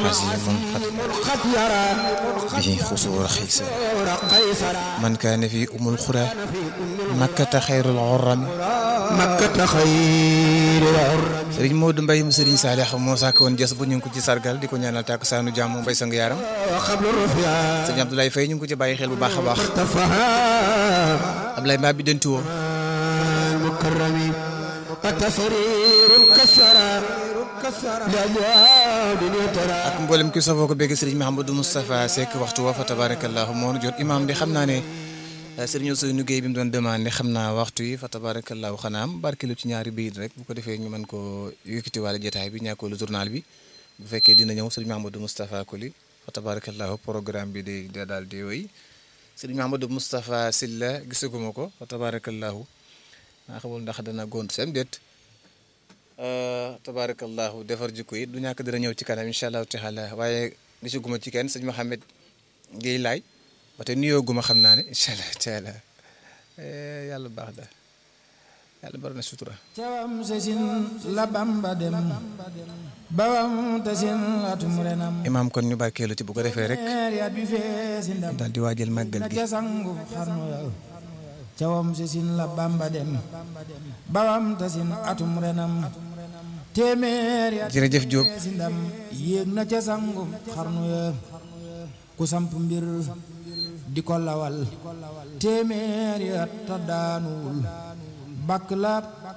حزين قد به خسور خيسر من كان في أم القرى مكة خير العرم مكة خير العرم Sëriñ Modou Mbaye mu Sëriñ Saalix moo sàkk woon jas bu ñu ngi ko ci sargal di ko ñaanal tàkk saanu jàmm mbay sang yaaram وقبل الرفيع sëriñ Abdoulaye Faye ñu ngi ko ci bàyyi xel bu baax a baax ارتفع Abdoulaye Mbaye bi dentu woo المكرم التسرير كسر لأجواد يترى ak mboolem ki safoo ko bégg Sëriñ Mahamadou Moustapha Seck waxtu wa fa tabarakallahu moo nu jot imaam di xam naa ne Sëriñ Ousseynou Gueye bi mu doon demandé xam naa waxtu yi fa tabarakallahu xanaa am barkelu ci ñaari bayit rek bu ko defee ñu mën koo yëkkati wàlla jotaay bi ñàkkoolu journal bi bu fekkee dina ñëw Sëriñ Mahamadou Moustapha Koli fa tabarakallahu programme bi di di daal di woy Sëriñ Mahamadou Moustapha Silla gisaguma ko fa tabarakallahu maa xamul ndax dana gont sem déet tabarakallahu defar jikko yi du ñàkk dina ñëw ci kanam incha allahu taala waaye gisaguma ci kenn sëñ Mouhamed Guèye laay ba te nuyoo guma xam naa ne incha allah taala yàlla baax da yàlla bari na sutura cawam sesin la bamba dem bawam tasin atum renam imaam kon ñu barkeelu ci bu ko defee rek yat bi feesi ndam daal di waajal màggal na gi ca sangu xarnu ya cawam sesin la bamba dem bawam tasin atum renam téeméer yat jërëjëf Diop feesi ndam yéeg na ca sangu xarnu ya ku samp mbir di ko lawal téeméer yat ta daanuwul bakk la